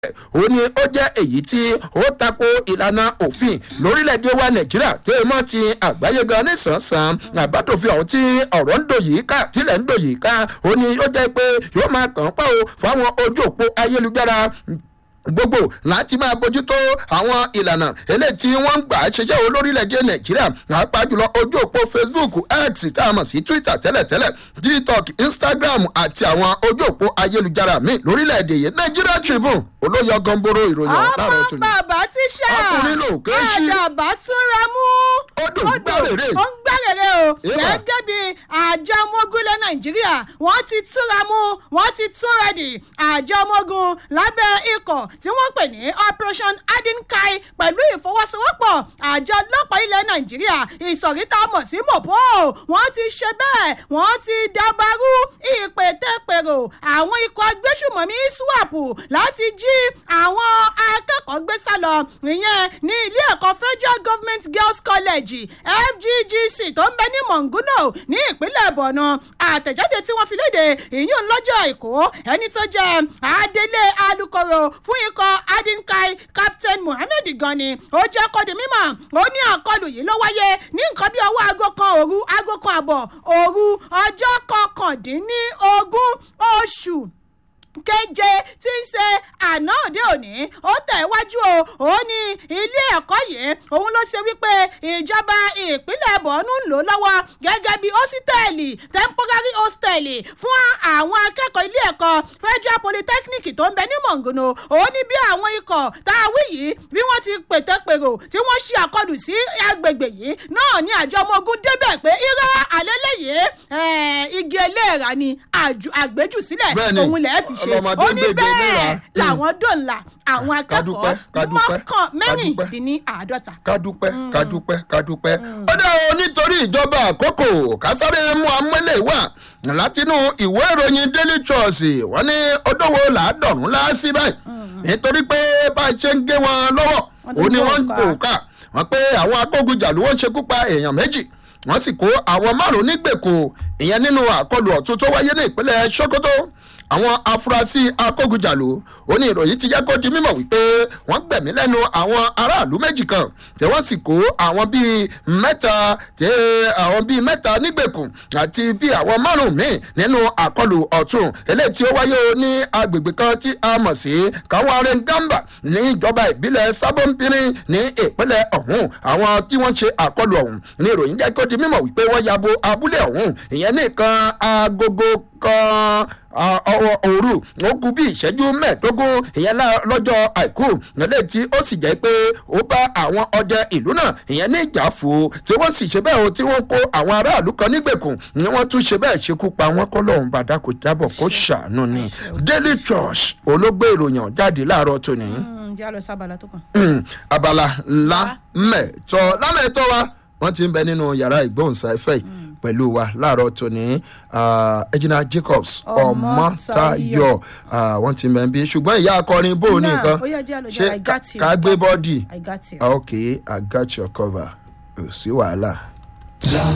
ó ní ó jẹ́ èyí tí ó tako ìlànà òfin lórílẹ̀‐èdè wa nàìjíríà tí ó mọ̀ ti àgbáyé gan nísànsán àbádòfin ọ̀hún tí ọ̀rọ̀ ń dòyìí ká tílẹ̀ ń dòyìí ká ó ní ó jẹ́ pé yóò máa kàn án pa o fáwọn ojú òpó ayélujára gbogbo láti máa bójútó àwọn ìlànà eléyìí tí wọ́n ń gbà ṣiṣẹ́ olórílẹ̀‐èdè nàìjíríà pàápàá jùlọ ojú òpó facebook x tá a mọ̀ sí twitter tẹ́lẹ̀tẹ́lẹ̀ tiktok instagram àti àwọn ojú òpó ayélujára míì lórílẹ̀‐èdè yìí nigeria tribune olóyọ gamboro ìròyìn ọ̀tàrọ̀ ọmọ tún ni. bàbá tíṣà Ọkùnrin ló ké sí. àdàbà tún ra mú. Ó dùn gbárèrè. ó ń gbárèrè o Eba. gẹ́gẹ́ bí àjọ ọmọogunlẹ̀ nàìjíríà wọ́n ti túra mú wọ́n ti tún rẹ̀dì àjọ ọmọogun lábẹ́ ikọ̀ tí wọ́n pè ní operation adinkai pẹ̀lú ìfọwọ́sowọ́pọ̀ àjọ ọlọ́pàá ilẹ̀ nàìjíríà ìsọ̀rí tá a mọ̀ sí mopo wọ́n ti ṣe bẹ́ẹ̀ wọ́n ti dabarú ìpètèpèrò àwọn ikọ̀ agbésùmọ̀mí swap láti jí àwọn akẹ́kọ̀ọ́ gbé sá lọ ìyẹn ní ilé ẹ̀kọ́ federal government girls college fggc tó ń bẹ ní monguno ní ìpínlẹ̀ borno àtẹ̀jáde tí wọ́n fi léde ìyún lọ́jọ́ àìkú ẹni tó jẹ́ adelé alukoro fún ikọ̀ adinkai captain mohammed gani ó jẹ́ kó di mímọ̀ ó ní àkọlù yìí ló wáyé ní nǹkan bí ọwọ́ aago kan òru aago kan àbọ̀ òru ọjọ́ kọkàndínlógún oṣù keje tí ń ṣe àná òde òní ó tẹ̀wájú o ó ní ilé ẹ̀kọ́ yìí òun ló ṣe wípé ìjọba ìpínlẹ̀ bọ̀ọ́nù ń lò lọ́wọ́ gẹ́gẹ́ bí hósítẹ́ẹ̀lì temporary hostel fún àwọn akẹ́kọ̀ọ́ ilé ẹ̀kọ́ federal polytechnic tó ń bẹ ní mọ̀ngànà ó ní bí àwọn ikọ̀ tá a wí yìí bí wọ́n ti pètèpèrò tí wọ́n ṣe àkọlù sí agbègbè yìí náà ní àjọ ọmọ ogun débẹ̀ pé irọ́ àlélẹ́yìí igi eléèrà ni àjù- àgbéjùsílẹ̀ Bẹ́ẹ̀ni, òun lẹ́ẹ̀ fi ṣe ọlọ́mọdé ó ní gbèdé bẹ́ẹ̀ mẹ́wàá. làwọn dòǹlà àwọn Kádúpẹ́, akẹ́kọ̀ọ́ kádúpẹ́, mọ́kàn kádúpẹ́. mẹ́rìndínláàádọ́ta. kádúpẹ́ kádúpẹ́ kádúpẹ́. ó dẹ́ o nítorí ìjọba àkókò kásáré mú amúlẹ̀ wà látinú ìwé ìròyìn daily trust wọ́n ní ọdọ́wọ́ làádọ́rùn láásí báyìí nítorí pé bá a ṣe ń gé wọn lọ́wọ́ Wọ́n ti ó ní ń wọ́n ń kó kó ká wọ́n pé àwọn akógunjà ló wọ́n ṣekú pa èèyàn méjì wọ́n sì kó àwọn márùn-ún nígbèkùn ìyẹn nínú àkọlù ọ̀tún tó wáyé ní ìpínlẹ̀ sokoto àwọn afurasí akógunjàlò ó ní ìròyìn ti yẹ kó di mímọ̀ wípé wọ́n gbẹ̀mí lẹ́nu àwọn aráàlú méjì kan tí wọ́n sì kó àwọn bíi mẹ́ta tí àwọn bíi mẹ́ta nígbèkùn àti bíi àwọn márùn-ún míì nínú àkọlù ọ̀tún eléyìí tí ó wáyé ní agbègbè kan tí a mọ̀ sí káwárẹ̀ gamba ní ìjọba ìbílẹ̀ sábọ́npínrín ní ìpínlẹ̀ ọ̀hún àwọn tí wọ́n ṣe àkọlù ọ̀hún ní ìròyìn jẹ́ kó di mímọ̀ wípé wọ́n yabo abúlé ọ̀hún ìyẹn nìkan agogo kan a- ọwọ́ òru ó kú bí ìṣẹ́jú mẹ́ẹ̀ẹ́dógún ìyẹn lá- lọ́jọ́ àìkú nílẹ̀ tí ó sì jẹ́ pé ó bá àwọn ọdẹ ìlú náà ìyẹn ní ìjà fò ó tí wọ́n sì ṣe bẹ́ẹ̀ o tí wọ́n kó àwọn aráàlú kan nígbèkùn ni wọ́n tún ṣe bẹ́ẹ̀ ṣekú pa wọ́n kọ́ lọ́hùn bàdá kò jábọ̀ kó ṣàánú ni daily trust olóògbé ìròyìn jáde láàárọ̀ tòní ǹjẹ́ a lọ sábàlá tó kàn. mm, abala ńlá mẹ́tọ́ lámẹ́tọ́ wa wọ́n ti ń bẹ nínú yàrá ìgbóhùnsáfẹ́ yìí pẹ̀lú wa láàárọ̀ tòní ẹ̀jìnà jacobs ọmọtayọ wọ́n ti ń bẹ ń bí ṣùgbọ́n ìyá akọrin bò ní nǹkan ó yẹ jẹ́ àlọ́ ṣé jẹ́ i got you. ká gbé bọ́dì i got you. ok i got your cover kò sí wàhálà.